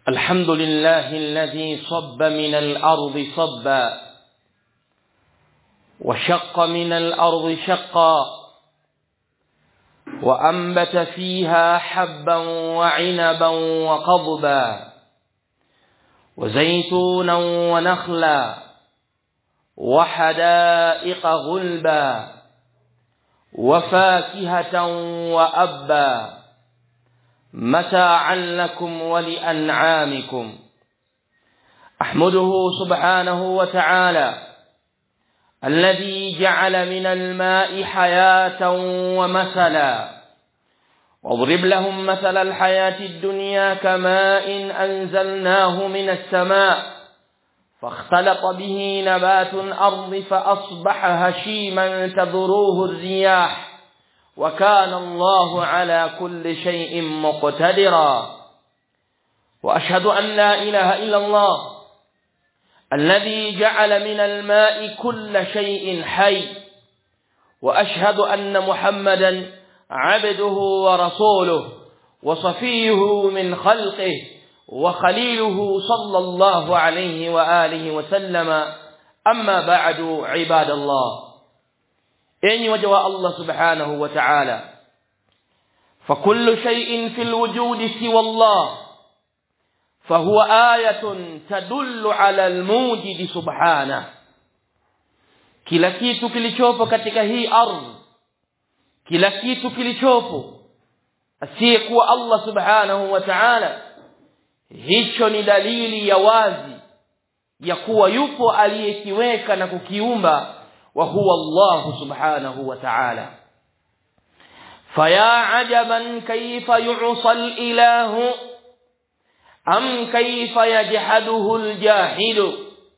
الحمد لله الذي صب من الأرض صبا وشق من الأرض شقا وأنبت فيها حبا وعنبا وقضبا وزيتونا ونخلا وحدائق غلبا وفاكهة وأبا متاعا لكم ولأنعامكم أحمده سبحانه وتعالى الذي جعل من الماء حياة ومثلا واضرب لهم مثل الحياة الدنيا كماء أنزلناه من السماء فاختلط به نبات الأرض فأصبح هشيما تذروه الرياح وكان الله على كل شيء مقتدرا وأشهد أن لا إله إلا الله الذي جعل من الماء كل شيء حي وأشهد أن محمدا عبده ورسوله وصفيه من خلقه وخليله صلى الله عليه وآله وسلم أما بعد عباد الله enyi waja wa Allah subhanahu wa ta'ala فكل شيء في الوجود سوى الله فهو آية تدل على الموجد سبحانه kila kitu kilichopo katika hii ardhi kila kitu kilichopo asiyekuwa Allah subhanahu wa ta'ala hicho ni dalili ya wazi ya kuwa yupo aliyekiweka na kukiumba وهو الله سبحانه وتعالى فيا عجبا كيف يعصى الإله أم كيف يجحده الجاحد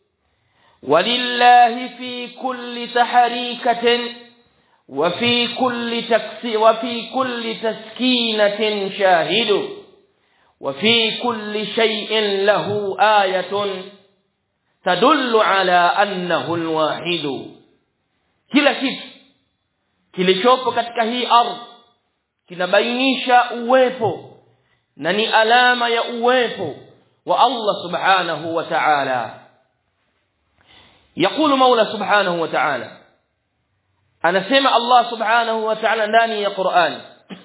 ولله في كل تحريكة وفي كل تكسي وفي كل تسكينة شاهد وفي كل شيء له آية تدل على أنه الواحد kila kitu kilichopo katika hii ardhi kinabainisha uwepo na ni alama ya uwepo wa Allah subhanahu wa ta'ala يقول مولى سبحانه وتعالى anasema Allah subhanahu wa ta'ala ndani ya Qur'an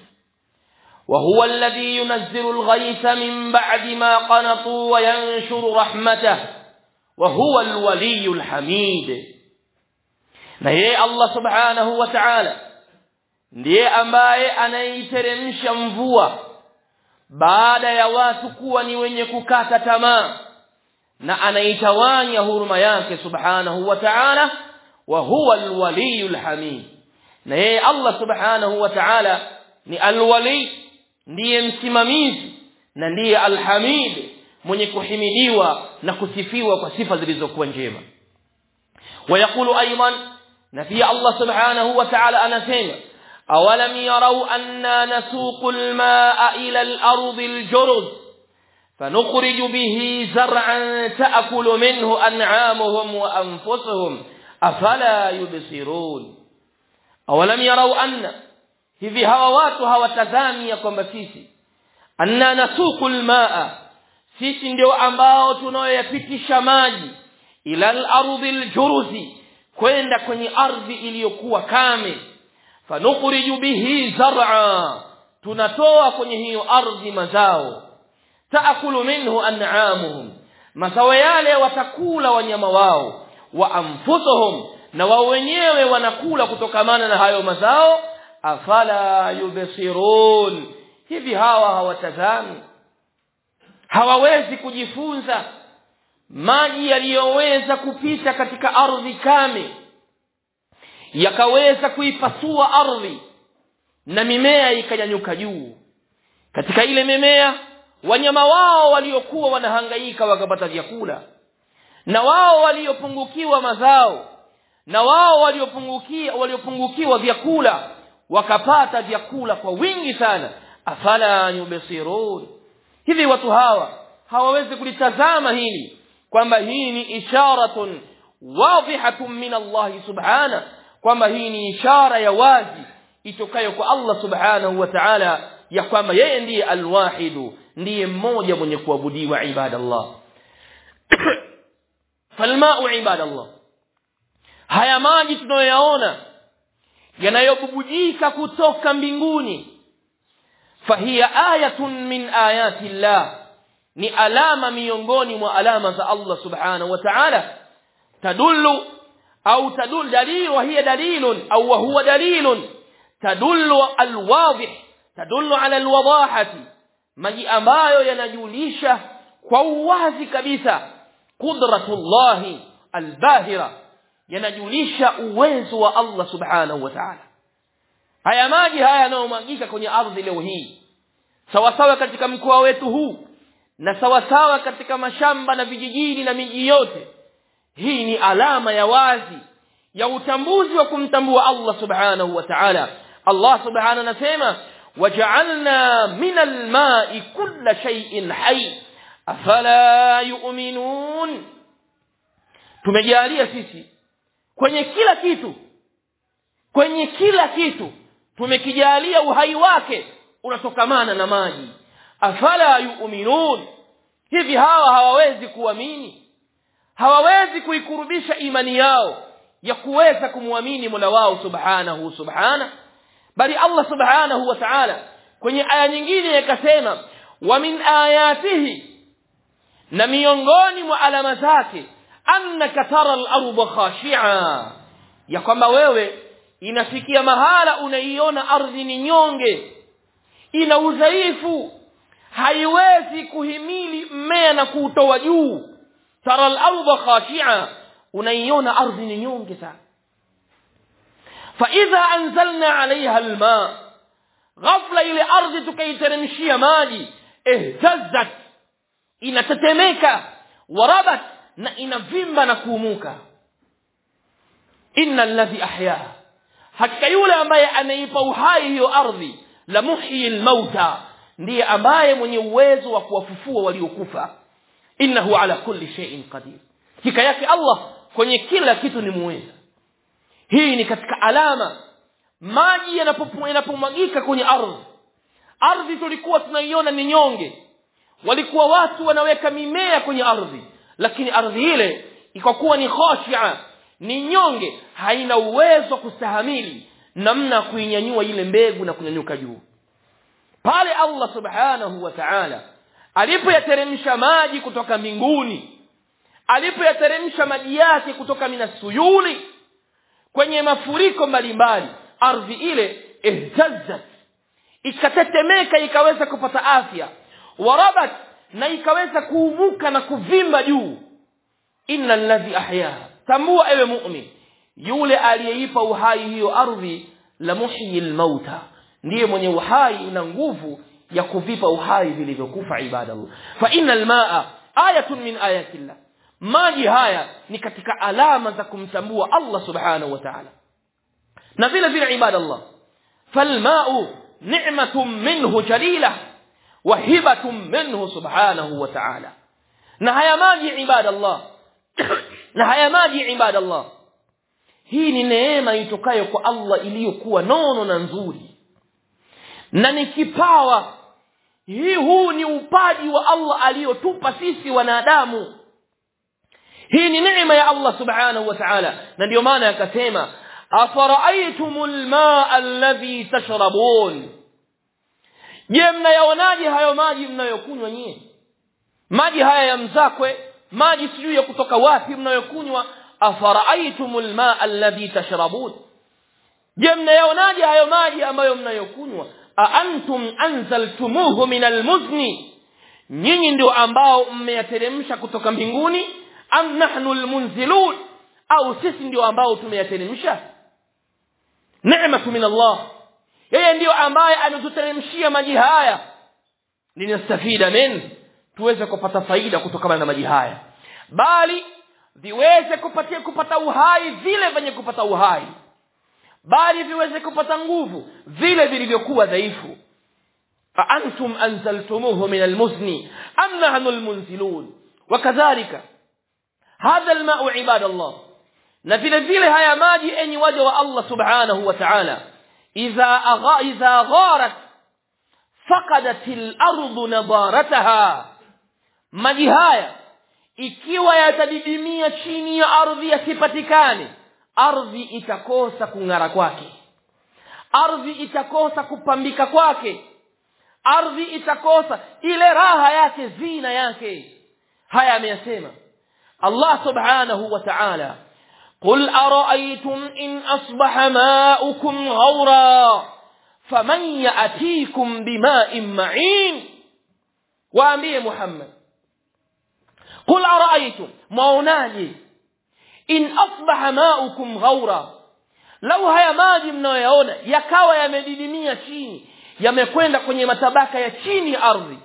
وهو الذي ينزل الغيث من بعد ما قنطوا وينشر رحمته وهو الولي الحميد na yeye Allah subhanahu wa ta'ala ndiye ambaye anaiteremsha mvua baada ya watu kuwa ni wenye kukata tamaa na anaitawanya huruma yake subhanahu wa ta'ala wa huwa alwaliyul hamid na yeye Allah subhanahu wa ta'ala ni alwali ndiye msimamizi na ndiye alhamid mwenye kuhimidiwa na kusifiwa kwa sifa zilizokuwa njema ويقول ايضا نفي الله سبحانه وتعالى anasema awalam yarau anna nasuqu almaa ila al-ard al-jurz فنخرج به زرعا تأكل منه أنعامهم وأنفسهم أفلا يبصرون أولم يروا أن hivi hawa watu hawatazami ya kwamba sisi anna nasuqu almaa sisi ndio ambao tunayoyapitisha maji ila al-ardhi al-juruzi kwenda kwenye ardhi iliyokuwa kame fanukhriju bihi zar'a tunatoa kwenye hiyo ardhi mazao taakulu minhu an'amuhum mazao yale watakula wanyama wao wa anfusuhum na wao wenyewe wanakula kutokamana na hayo mazao afala yubsirun hivi hawa hawatazami hawawezi kujifunza maji yaliyoweza kupita katika ardhi kame yakaweza kuipasua ardhi na mimea ikanyanyuka juu katika ile mimea wanyama wao waliokuwa wanahangaika wakapata vyakula na wao waliopungukiwa mazao na wao waliopungukia waliopungukiwa vyakula wakapata vyakula kwa wingi sana afala yubsirun hivi watu hawa hawawezi kulitazama hili kwamba hii ni isharatun wadhihatun min Allah subhana kwamba hii ni ishara ya wazi itokayo kwa Allah subhanahu wa ta'ala ya kwamba yeye ndiye alwahidu ndiye mmoja mwenye kuabudiwa ibadallah falmau ibadallah haya maji tunayoyaona yanayobubujika kutoka mbinguni fahiya ayatun min ayati llah ni alama miongoni mwa alama za Allah subhanahu wa ta'ala tadullu au tadul dalil wa hiya dalilun au wa huwa dalilun tadullu alwadih tadullu ala alwadahati maji ambayo yanajulisha kwa uwazi kabisa qudratullahi albahira yanajulisha uwezo wa Allah subhanahu wa ta'ala haya maji haya yanayomwagika kwenye ardhi leo hii sawasawa katika mkoa wetu huu na sawasawa katika mashamba na vijijini na miji yote hii ni alama ya wazi ya utambuzi wa kumtambua Allah subhanahu wa ta'ala Allah subhanahu anasema waja'alna min al-ma'i kulla shay'in hayy afala yu'minun tumejalia sisi kwenye kila kitu kwenye kila kitu tumekijalia uhai wake unatokamana na maji afala yu'minun hivi hawa hawawezi kuamini hawawezi kuikurubisha imani yao ya kuweza kumwamini Mola wao subhanahu subhana bali Allah subhanahu wa ta'ala kwenye aya nyingine yakasema wa min ayatihi na miongoni mwa alama zake annaka tara al-ardha khashi'a ya kwamba wewe inafikia mahala unaiona ardhi ni nyonge ina udhaifu haiwezi kuhimili mmea na kuutoa juu tara al-ardha khashi'a unaiona ardhi ni nyonge sana fa idha anzalna 'alayha al-ma ghafla ile ardhi tukaiteremshia maji ihtazzat inatetemeka warabat na inavimba na kuumuka inna alladhi ahyaha hakika yule ambaye anaipa uhai hiyo ardhi la muhyi almauta ndiye ambaye mwenye uwezo wa kuwafufua waliokufa innahu ala kulli shay'in qadir hakika yake Allah kwenye kila kitu ni muweza hii ni katika alama maji yanapomwagika kwenye ardhi ardhi tulikuwa tunaiona ni nyonge walikuwa watu wanaweka mimea kwenye ardhi lakini ardhi ile ikakuwa ni khashia ni nyonge haina uwezo wa kustahamili namna kuinyanyua ile mbegu na kunyanyuka juu pale Allah subhanahu wa ta'ala alipoyateremsha maji kutoka mbinguni alipoyateremsha maji yake kutoka minasuyuli kwenye mafuriko mbalimbali ardhi ile ihtazzat ikatetemeka ikaweza kupata afya warabat na ikaweza kuumuka na kuvimba juu inna alladhi ahyaha tambua ewe mu'min yule aliyeipa uhai hiyo ardhi la muhyi almauta ndiye mwenye uhai na nguvu ya kuvipa uhai vilivyokufa ibadallah fa innal maa ayatun min ayatillah maji haya ni katika alama za kumtambua Allah subhanahu wa ta'ala na vile vile ibadallah falmau ni'matun minhu jalila wa hibatun minhu subhanahu wa ta'ala na haya maji ibadallah na haya maji ibadallah hii ni neema itokayo kwa Allah iliyokuwa nono na nzuri na ni kipawa hii huu ni upaji wa Allah aliyotupa sisi wanadamu hii ni neema ya Allah subhanahu wa ta'ala na ndio maana akasema afara'aytumul ma'a alladhi tashrabun je mnayaonaje hayo maji mnayokunywa nyie maji haya ya mzakwe maji sijui ya kutoka wapi mnayokunywa afara'aytumul ma'a alladhi tashrabun je mnayaonaje hayo maji ambayo mnayokunywa a antum anzaltumuhu min almuzni nyinyi ndio ambao mmeyateremsha kutoka mbinguni am nahnu almunzilun au sisi ndio ambao tumeyateremsha neema min Allah yeye ndio ambaye ametuteremshia maji haya linastafida min tuweze kupata faida kutokana na maji haya bali viweze kupatia kupata uhai vile venye kupata uhai bali viweze kupata nguvu vile vilivyokuwa dhaifu أأنتم أنزلتموه من المزن أم نحن المنزلون وكذلك هذا الماء عباد الله نفل فيل هيا ماجي أن وجه الله سبحانه وتعالى إذا, أغا إذا غارت faqadatil ardu nadarataha maji haya ikiwa yatadidimia chini ya ardhi yasipatikane ardhi itakosa kung'ara kwake ardhi itakosa kupambika kwake ardhi itakosa ile raha yake zina yake haya ameyasema Allah subhanahu wa ta'ala قل أرأيتم إن أصبح ماؤكم غورا فمن يأتيكم بماء معين وأمير محمد قل أرأيتم موناجي إن أصبح ماؤكم غورا لو haya maji mnayoyaona yakawa yamedidimia chini yamekwenda kwenye matabaka ya chini ya ardhi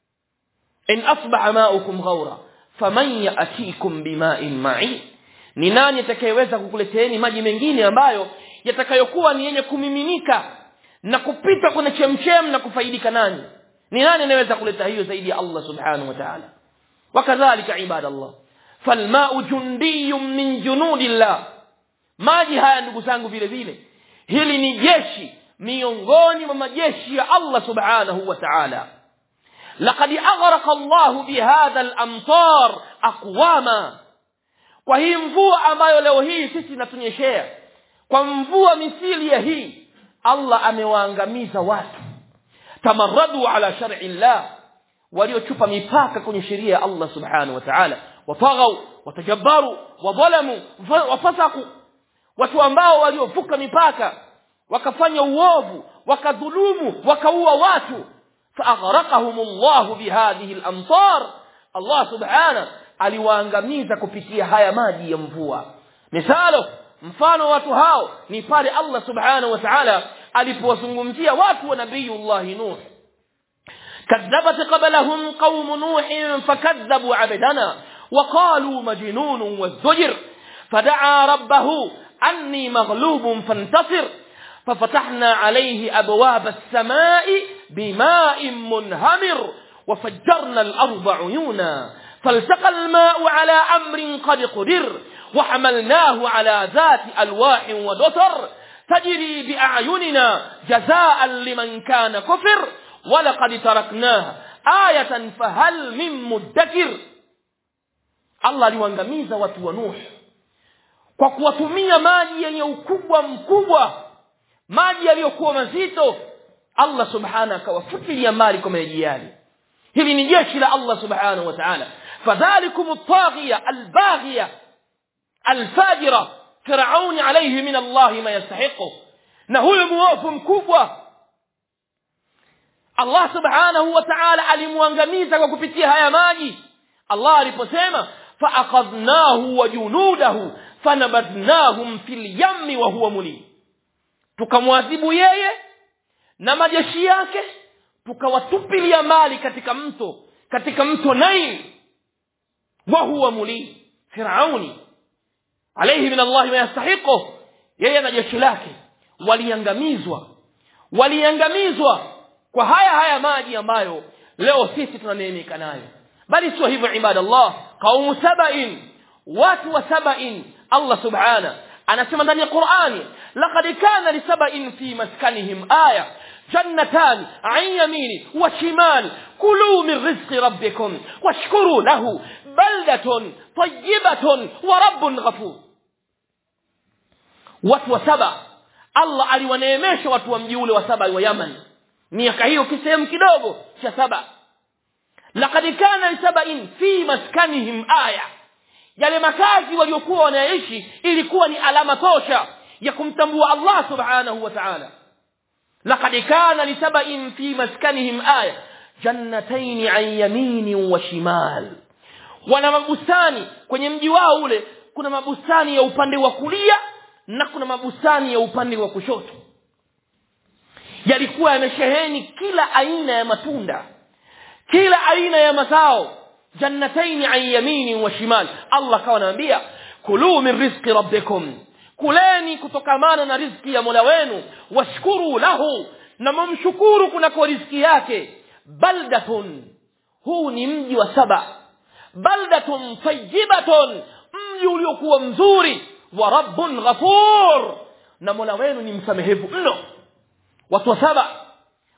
in asbaha maukum ghaura faman yatikum bima'in ma'in ni nani atakayeweza kukuleteeni maji mengine ambayo yatakayokuwa ni yenye kumiminika na kupita kwenye chemchem na kufaidika nani ni nani anayeweza kuleta hiyo zaidi ya Allah subhanahu wa ta'ala wakadhalika ibadallah falma'u jundiyyun min junudillah maji haya ndugu zangu vile vile hili ni jeshi miongoni mwa majeshi ya Allah subhanahu wa ta'ala laqad aghraqa Allah bihadha al-amtar aqwama kwa hii mvua ambayo leo hii sisi tunatunyeshea kwa mvua misili ya hii Allah amewaangamiza watu tamarradu ala shar'i Allah waliochupa mipaka kwenye sheria ya Allah subhanahu wa ta'ala wataghaw watajabbaru wadhalamu wafasaku watu ambao waliovuka mipaka wakafanya uovu wakadhulumu wakaua watu فأغرقهم الله بهذه الأمطار الله سبحانه aliwaangamiza kupitia haya maji ya mvua misalo mfano watu hao ni pale Allah subhanahu wa ta'ala alipowazungumzia watu wa nabiyullah nuh كذبت قبلهم قوم نوح فكذبوا عبدنا وقالوا مجنون والزجر فدعا ربه أني مغلوب فانتصر ففتحنا عليه أبواب السماء بماء منهمر وفجرنا الأرض عيونا فالتقى الماء على أمر قد قدر وحملناه على ذات ألواح ودسر تجري بأعيننا جزاء لمن كان كفر ولقد تركناها آية فهل من مدكر الله aliwaangamiza watu wa Nuh kwa kuwatumia maji yenye ukubwa mkubwa maji yaliyokuwa mazito Allah subhanahu akawafutilia mbali kwa maji yale hili ni jeshi la Allah subhanahu wa ta'ala fadhalikum at-taghiya al-baghiya al-fajira fir'aun alayhi min Allah ma yastahiqu na huyo muovu mkubwa Allah subhanahu wa ta'ala alimwangamiza kwa kupitia haya maji Allah aliposema fa'aqadnahu wa junudahu fanabadnahum fil yammi wa huwa mulim tukamwadhibu yeye na majeshi yake tukawatupilia mali katika mto katika mto Nail wa huwa mulim Firauni alayhi min Allah ma yastahiqu yeye na jeshi lake waliangamizwa waliangamizwa kwa haya haya maji ambayo leo sisi tunaneemeka nayo bali sio hivyo ibadallah qaumu saba'in watu wa saba'in Allah subhana anasema ndani ya Qur'ani laqad kana li saba'in fi maskanihim aya جنتان عن يمين وشمال كلوا من رزق ربكم واشكروا له بلدة طيبة ورب غفور watu wa saba Allah aliwaneemesha watu wa mji ule wa saba wa Yaman miaka hiyo kisehemu kidogo cha saba laqad kana lisaba'in fi maskanihim aya yale makazi waliokuwa wanaishi ilikuwa ni alama tosha ya kumtambua Allah subhanahu wa ta'ala laqad kana lisaba'in fi maskanihim aya jannatayn an yamin wa shimal wana mabustani kwenye mji wao ule kuna mabustani ya upande wa kulia na kuna mabustani ya upande wa kushoto yalikuwa yamesheheni kila aina ya matunda kila aina ya mazao jannatayn an yamin wa shimal Allah kawa anaambia kulu min rizqi rabbikum kuleni kutokamana na riziki ya Mola wenu washkuru lahu na mumshukuru kunako riziki yake baldatun huu ni mji wa saba baldatun tayyibatun mji uliokuwa mzuri wa rabbun ghafur na Mola wenu ni msamehevu mno watu wa saba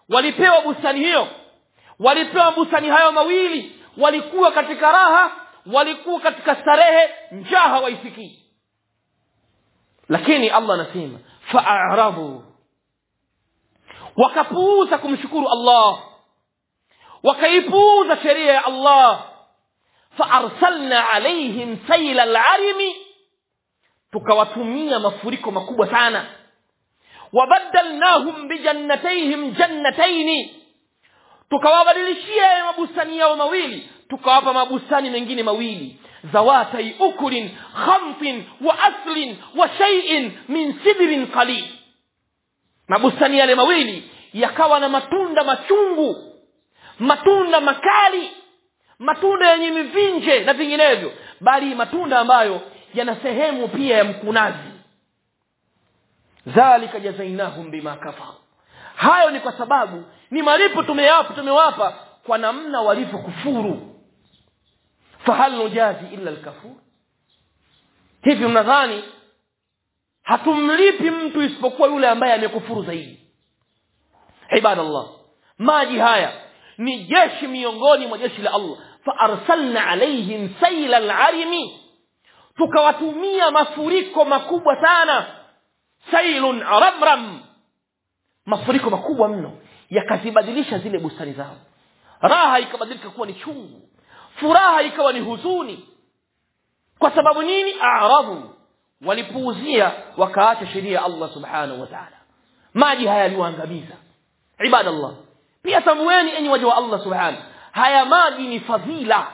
walipewa bustani hiyo walipewa bustani hayo mawili walikuwa katika raha walikuwa katika starehe njaa hawaisikii lakini allah anasema faaradhu wakapuuza kumshukuru allah wakaipuuza sheria ya allah faarsalna alaihim saila larimi tukawatumia mafuriko makubwa sana wabadalnahum bijannatayhim jannataini tukawabadilishia ya mabustani yao mawili tukawapa mabustani mengine mawili zawatai ukulin khamtin wa aslin wa shay'in min sidrin qalil mabustani yale mawili yakawa na matunda machungu matunda makali matunda yenye mivinje na vinginevyo bali matunda ambayo yana sehemu pia ya mkunazi dhalika jazainahum bima kafaru hayo ni kwa sababu ni malipo tumewapa tumewapa kwa namna walivyokufuru fahal nujazi illa alkafur hivi mnadhani hatumlipi mtu isipokuwa yule ambaye amekufuru zaidi ibadallah maji haya ni jeshi miongoni mwa jeshi la allah faarsalna alaihim saila larimi tukawatumia mafuriko makubwa sana sailun ramram mafuriko makubwa mno yakazibadilisha zile bustani zao raha ikabadilika kuwa ni chungu furaha ikawa ni huzuni kwa sababu nini aradhu walipuuzia wakaacha sheria ya allah subhanahu wa taala maji haya yaliwaangamiza ibadallah pia tambueni enyi waja wa allah subhanahu haya maji ni fadhila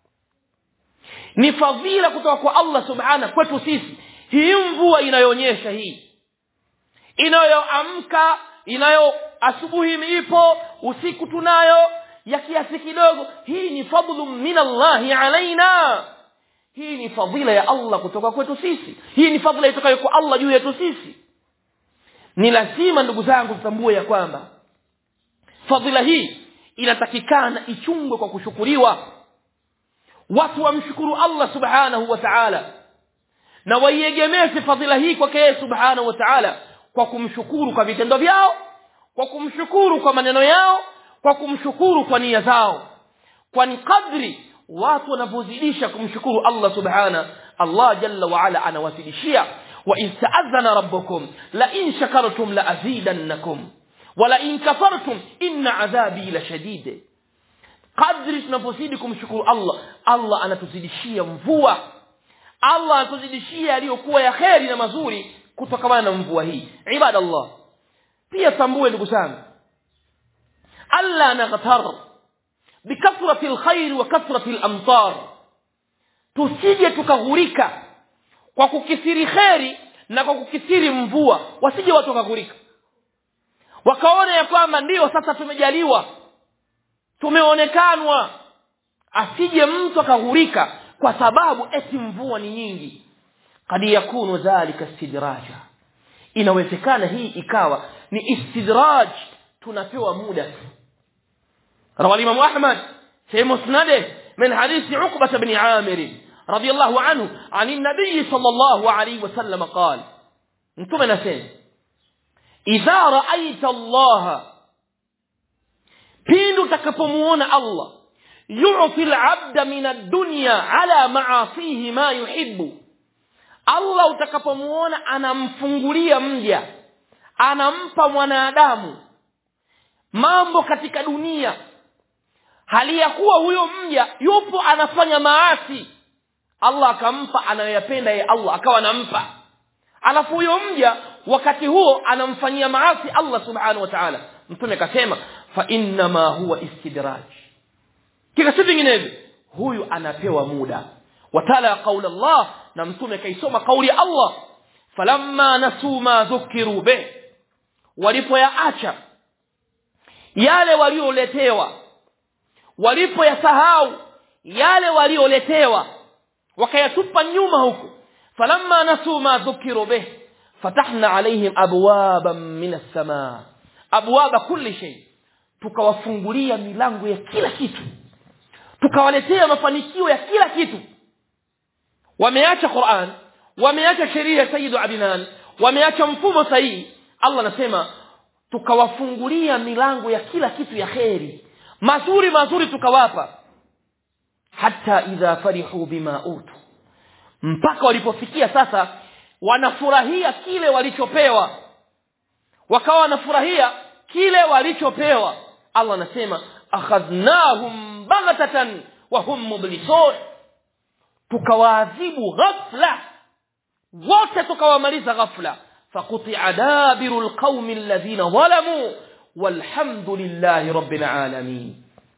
ni fadhila kutoka kwa allah subhanahu kwetu sisi hii mvua inayoonyesha hii inayoamka inayo asubuhi ipo usiku tunayo ya kiasi kidogo hii ni fadlu min allahi alaina hii ni fadhila ya allah kutoka kwetu sisi hii ni fadhila itokayo kwa allah juu yetu sisi ni lazima ndugu zangu tutambue ya kwamba fadhila hii inatakikana ichungwe kwa kushukuriwa watu wamshukuru allah subhanahu wa taala na waiegemeze fadhila hii kwake yeye subhanahu wa taala kwa kumshukuru kwa vitendo vyao kwa kumshukuru kwa maneno yao kwa kumshukuru kwa nia zao kwani kadri watu wanavyozidisha kumshukuru allah subhana allah jalla waala anawazidishia wain taadhana rabbukum lain shakartum laazidannakum walain kafartum inna adhabi la shadid kadri tunapozidi kumshukuru allah allah anatuzidishia mvua allah anatuzidishia yaliyokuwa ya kheri na mazuri kutokamana na mvua hii ibadallah pia tambue ndugu zangu alla naghtar bikathrati lkhairi wa kathrati lamtar tusije tukaghurika kwa kukithiri kheri na kwa kukithiri mvua wasije watu wakaghurika wakaona ya kwamba ndiyo sasa tumejaliwa tumeonekanwa asije mtu akaghurika kwa sababu eti mvua ni nyingi kad yakunu dhalika istidraja inawezekana hii ikawa ni istidraj tunapewa muda روى الإمام أحمد في مسنده من حديث عقبة بن عامر رضي الله عنه عن النبي صلى الله عليه وسلم قال انتم نسين إذا رأيت الله بين تكفمون الله يعطي العبد من الدنيا على معاصيه ما يحب allah utakapomuona anamfungulia mja anampa mwanadamu mambo katika dunia hali ya kuwa huyo mja yupo anafanya maasi allah akampa anayoyapenda ye allah akawa anampa alafu huyo mja wakati huo anamfanyia maasi allah subhanahu wa taala mtume akasema fainnama huwa istidraj kila si vinginevyo huyu anapewa muda watala qaula llah na mtume kaisoma kauli ya allah falamma nasuu ma dhukiru bih walipoyaacha yale walioletewa walipoyasahau yale walioletewa wakayatupa nyuma huku falamma nasuu ma dhukiru bih fatahna alaihim abwaban min assamaa abwaba kulli shay tukawafungulia milango ya kila kitu tukawaletea mafanikio ya kila kitu wameacha quran wameacha sheria ya sayidu adnan wameacha mfumo sahihi allah anasema tukawafungulia milango ya kila kitu ya kheri mazuri mazuri tukawapa hata idha farihu bima utu mpaka walipofikia sasa wanafurahia kile walichopewa wakawa wanafurahia kile walichopewa Allah anasema akhadhnahum baghtatan wa hum mublisun tukawaadhibu ghafla wote tukawamaliza ghafla faqutia dabiru alqaumi alladhina zalamu walhamdulillahi rabbil alamin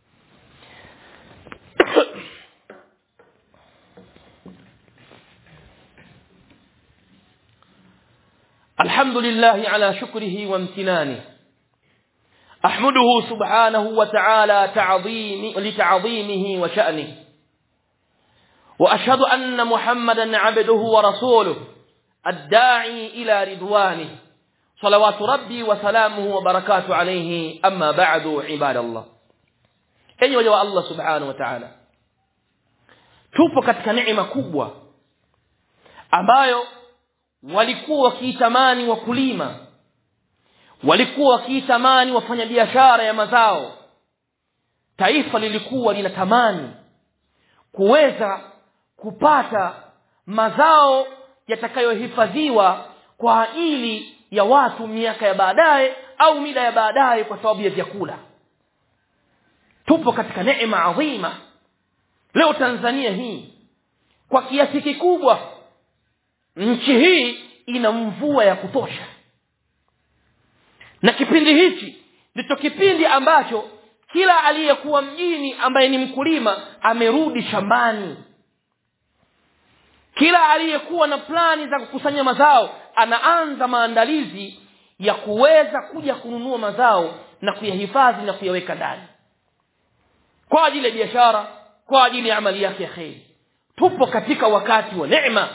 الحمد لله على شكره وامتنانه احمده سبحانه وتعالى تعظيم لتعظيمه وشأنه واشهد ان محمدا عبده ورسوله الداعي الى رضوانه صلوات ربي وسلامه وبركاته عليه اما بعد عباد الله enyi waja wa Allah subhanahu wa ta'ala tupo katika neema kubwa ambayo walikuwa wakiitamani wakulima walikuwa wakiitamani wafanyabiashara ya mazao taifa lilikuwa linatamani kuweza kupata mazao yatakayohifadhiwa kwa ajili ya watu miaka ya baadaye au mida ya baadaye kwa sababu ya vyakula tupo katika neema adhima leo Tanzania hii kwa kiasi kikubwa nchi hii ina mvua ya kutosha na kipindi hichi ndicho kipindi ambacho kila aliyekuwa mjini ambaye ni mkulima amerudi shambani kila aliyekuwa na plani za kukusanya mazao anaanza maandalizi ya kuweza kuja kununua mazao na kuyahifadhi na kuyaweka ndani kwa ajili ya biashara kwa ajili ya amali yake ya kheri tupo katika wakati wa neema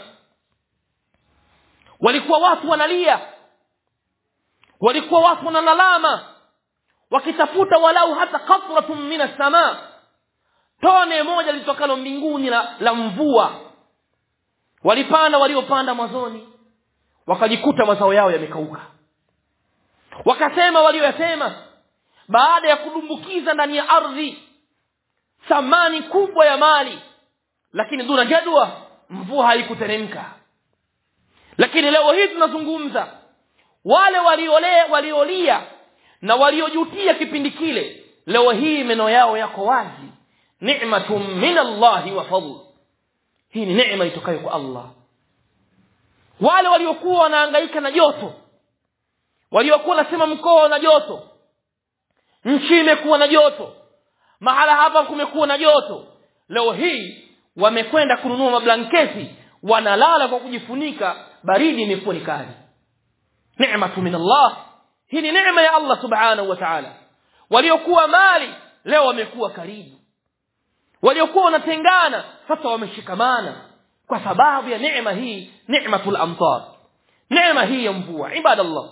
walikuwa watu wanalia walikuwa watu wanalalama wakitafuta walau hata qatratun min as-samaa tone moja litokalo mbinguni la, la mvua walipanda waliopanda mwanzoni wakajikuta mazao yao yamekauka wakasema walioyasema baada ya kudumbukiza ndani ya ardhi thamani kubwa ya mali lakini duna jadwa mvua haikuteremka lakini leo hii tunazungumza wale waliolea waliolia na waliojutia kipindi kile leo hii meno yao yako wazi ni'matun min Allah wa fadl hii ni neema itokayo kwa Allah wale waliokuwa wanahangaika na joto waliokuwa nasema mkoa na joto nchi imekuwa na joto mahala hapa kumekuwa na joto leo hii wamekwenda kununua mablanketi wanalala kwa kujifunika baridi imekuwa ni kali neema min Allah hii ni neema ya Allah subhanahu wa ta'ala waliokuwa mali leo wamekuwa karibu waliokuwa wanatengana sasa wameshikamana kwa sababu ya neema hii neematul amtar neema hii ya mvua ibadallah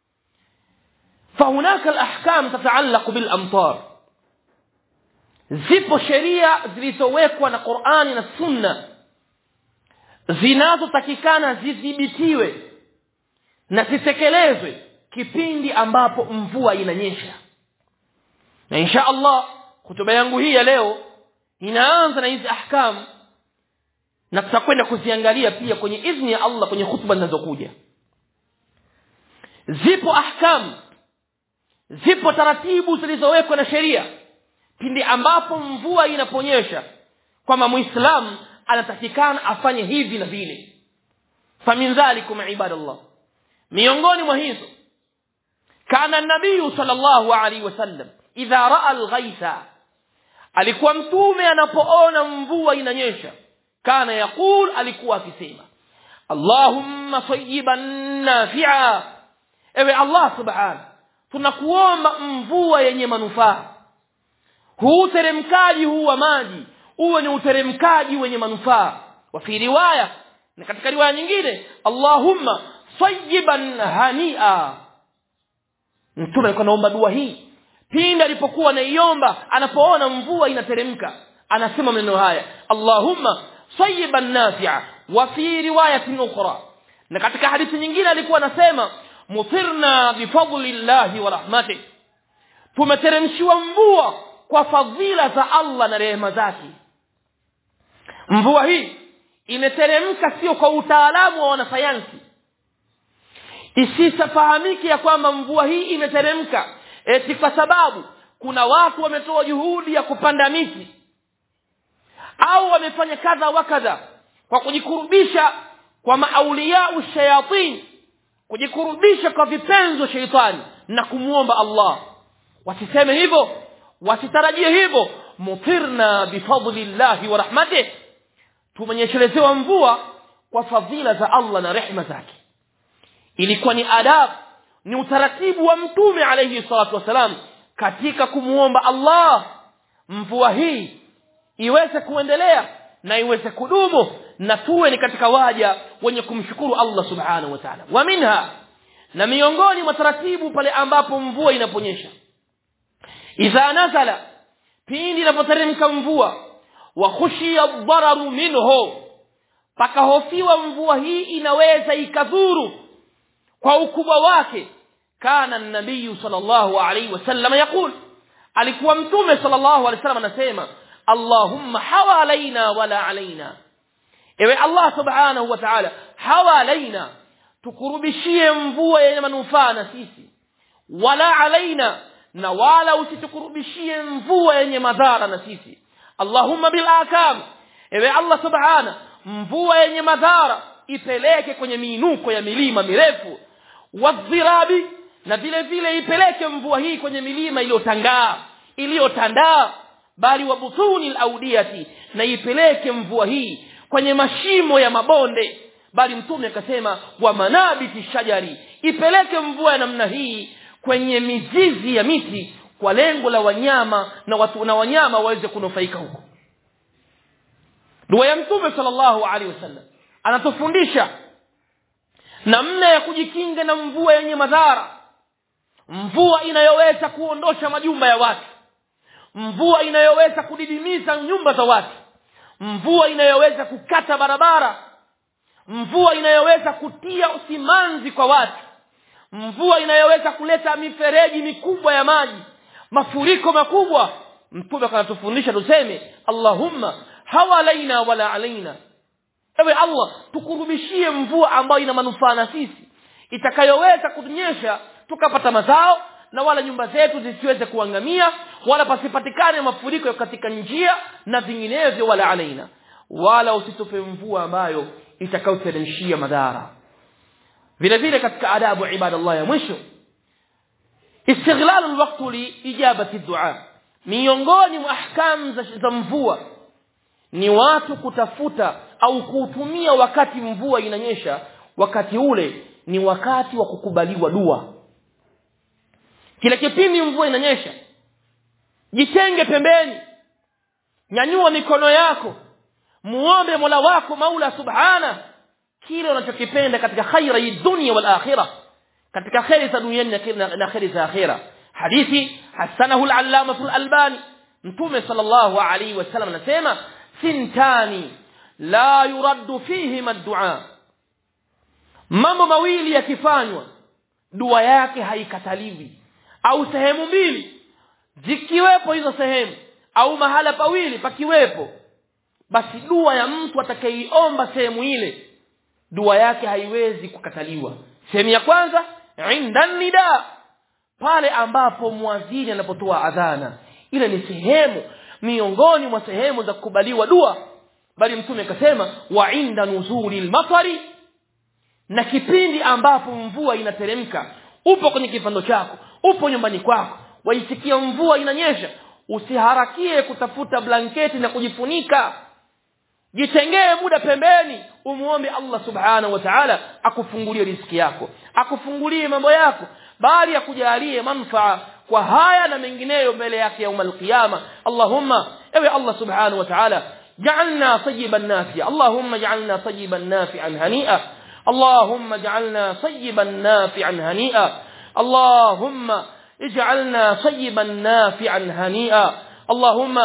فهناك الاحكام تتعلق بالامطار zipo sheria zilizowekwa na Qur'ani na Sunna zinazotakikana zidhibitiwe na zitekelezwe kipindi ambapo mvua inanyesha na insha Allah kutuba yangu hii ya leo inaanza na hizi ahkam na tutakwenda kuziangalia pia kwenye idhni ya Allah kwenye hutuba zinazokuja zipo ahkam zipo taratibu zilizowekwa na sheria pindi ambapo mvua inaponyesha kwamba muislamu anatakikana afanye hivi na vile famin dhalikum ibadallah miongoni mwa hizo kana nabii sallallahu alaihi wasallam idha raa alghaitha alikuwa mtume anapoona mvua inanyesha kana yaqul alikuwa akisema allahumma tayyiban nafi'a ewe allah subhanahu tunakuomba mvua yenye manufaa huu uteremkaji huu wa maji uwe ni uteremkaji wenye manufaa wa fi riwaya na katika riwaya nyingine allahumma sayyiban hania mtume alikuwa anaomba dua hii pindi alipokuwa anaiomba anapoona mvua inateremka anasema maneno haya allahumma sayyiban nafi'a wa fi riwayatin ukhra na katika hadithi nyingine alikuwa anasema mutirna bifadlillahi wa rahmatih tumeteremshiwa mvua kwa fadhila za Allah na rehema zake mvua hii imeteremka sio kwa utaalamu wa wanasayansi isisafahamike ya kwamba mvua hii imeteremka eti kwa sababu kuna watu wametoa juhudi ya kupanda miti au wamefanya kadha wa kadha kwa kujikurubisha kwa maauliau shayatin kujikurubisha kwa vipenzo sheitani na kumwomba Allah wasiseme hivyo wasitarajie hivyo mutirna bifadlillahi wa rahmatih tumenyeshelezewa mvua kwa fadhila za Allah na rehema zake ilikuwa ni adabu ni utaratibu wa mtume alayhi salatu wasalam katika kumuomba Allah mvua hii iweze kuendelea na iweze kudumu na tuwe ni katika waja wenye kumshukuru Allah subhanahu wa ta'ala wa minha na miongoni mwa taratibu pale ambapo mvua inaponyesha idha nazala pindi inapoteremka mvua wa khushiya dhararu minhu pakahofiwa mvua hii inaweza ikadhuru kwa ukubwa wake kana nabii sallallahu alaihi wasallam yaqul alikuwa mtume sallallahu alaihi wasallam anasema allahumma hawalaina wala alaina ewe allah subhanahu wa ta'ala hawalaina tukurubishie mvua yenye manufaa na sisi wala alaina na wala usitukurubishie mvua yenye madhara na sisi allahumma bil akam ewe allah subhana mvua yenye madhara ipeleke kwenye miinuko ya milima mirefu wadhirabi na vile vile ipeleke mvua hii kwenye milima iliyotangaa iliyotandaa bali wabutuni laudiyati na ipeleke mvua hii kwenye mashimo ya mabonde bali mtume akasema wa manabiti shajari ipeleke mvua ya namna hii kwenye mizizi ya miti kwa lengo la wanyama na watu na wanyama waweze kunufaika huko dua ya mtume sallallahu alaihi wasallam anatufundisha namna ya kujikinga na mvua yenye madhara mvua inayoweza kuondosha majumba ya watu mvua inayoweza kudidimiza nyumba za watu mvua inayoweza kukata barabara mvua inayoweza kutia usimanzi kwa watu mvua inayoweza kuleta mifereji mikubwa ya maji mafuriko makubwa mtume kanatufundisha tuseme allahumma hawalaina wala alaina ewe allah tukurubishie mvua ambayo ina manufaa na sisi itakayoweza kutunyesha tukapata mazao na wala nyumba zetu zisiweze kuangamia wala pasipatikane mafuriko katika njia na vinginevyo wala alaina wala usitupe mvua ambayo itakayoteremshia madhara vile vile katika adabu ibadallah ya mwisho istighlalu alwaqtu li ijabati dua miongoni mwa ahkam za, za mvua ni watu kutafuta au kuutumia wakati mvua inanyesha wakati ule ni wakati wa kukubaliwa dua kile kipindi mvua inanyesha jitenge pembeni nyanyua mikono yako muombe mola wako maula subhana kile unachokipenda katika khaira hii dunia wal akhirah katika khairi za duniani na khairi za akhira hadithi hasanahu al-allama al-albani mtume sallallahu alayhi wasallam anasema sintani la yuraddu fihima ad-du'a mambo mawili yakifanywa dua yake haikataliwi au sehemu mbili zikiwepo hizo sehemu au mahala pawili pakiwepo basi dua ya mtu atakayeiomba sehemu ile dua yake haiwezi kukataliwa sehemu ya kwanza inda nida pale ambapo muadhini anapotoa adhana ile ni sehemu miongoni mwa sehemu za kukubaliwa dua bali mtume akasema wa inda nuzuli lmatari na kipindi ambapo mvua inateremka upo kwenye kipando chako upo nyumbani kwako waisikia mvua inanyesha usiharakie kutafuta blanketi na kujifunika jitengee muda pembeni umuombe Allah subhanahu wa ta'ala akufungulie riziki yako akufungulie mambo yako bali akujalie manfaa kwa haya na mengineyo mbele yake yaum alqiyama Allahumma ewe Allah subhanahu wa ta'ala جعلنا طيبا نافعا اللهم اجعلنا طيبا نافعا هنيئا اللهم اجعلنا طيبا نافعا هنيئا اللهم اجعلنا طيبا نافعا هنيئا اللهم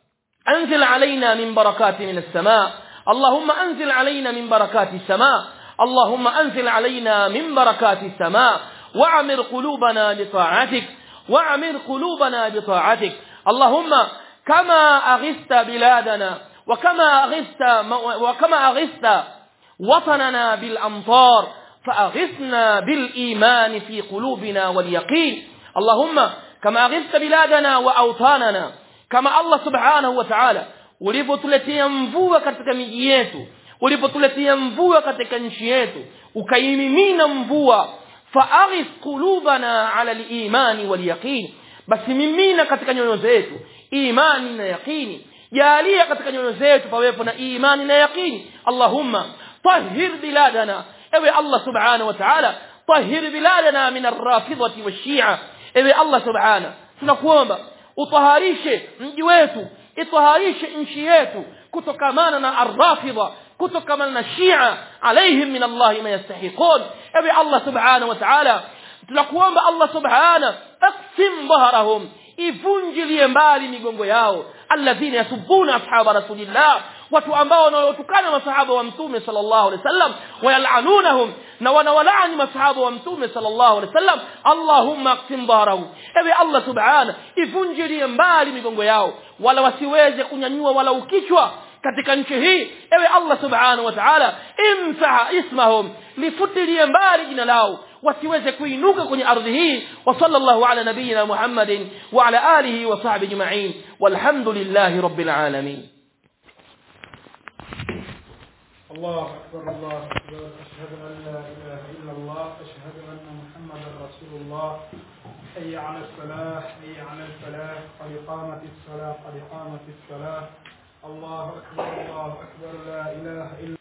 انزل علينا من بركات من السماء اللهم انزل علينا من بركات السماء اللهم أنزل علينا من بركات السماء وعمر قلوبنا لطاعتك وعمر قلوبنا بطاعتك اللهم كما أغثت بلادنا وكما أغثت وكما أغثت وطننا بالأمطار فأغثنا بالإيمان في قلوبنا واليقين اللهم كما أغثت بلادنا وأوطاننا كما الله سبحانه وتعالى ulipotuletea mvua katika miji yetu ulipotuletea mvua katika nchi yetu ukaimimina mvua faaghith qulubana ala al-imani wal-yaqin basi mimina katika nyoyo zetu imani na yaqini jalia katika nyoyo zetu pawepo na imani na yaqini allahumma tahhir biladana ewe allah subhanahu wa ta'ala tahhir biladana min ar-rafidati wash-shi'a ewe allah subhanahu tunakuomba utaharishe mji wetu itaharishe nchi yetu kutokamana na ar-rafidha kutokamana na shia alaihim min Allah ma yastahiqun ewe Allah subhanahu wa ta'ala tunakuomba Allah subhanahu aqsim dhahrahum ivunjilie mbali migongo yao alladhina yasubuna ashaba rasulillah watu ambao wanaotukana masahaba wa mtume sallallahu alaihi wasallam wayalanunahum na wanawalaani masahaba wa mtume sallallahu alaihi wasallam allahumma aqsim dhahrahum ewe allah subhana ivunjilie mbali migongo yao wala wasiweze kunyanyua wala ukichwa katika nchi hii ewe allah subhanahu wa ta'ala imsaha ismahum lifutilie mbali jina lao wasiweze kuinuka kwenye ardhi hii wa sallallahu ala nabiyyina muhammadin wa ala alihi wa sahbihi ajma'in walhamdulillahi rabbil alamin الله أكبر الله أكبر أشهد أن لا إله إلا الله أشهد أن محمدا رسول الله حي على الصلاة حي على الفلاح قد قامت الصلاة قد قامت الصلاة الله أكبر الله أكبر لا إله إلا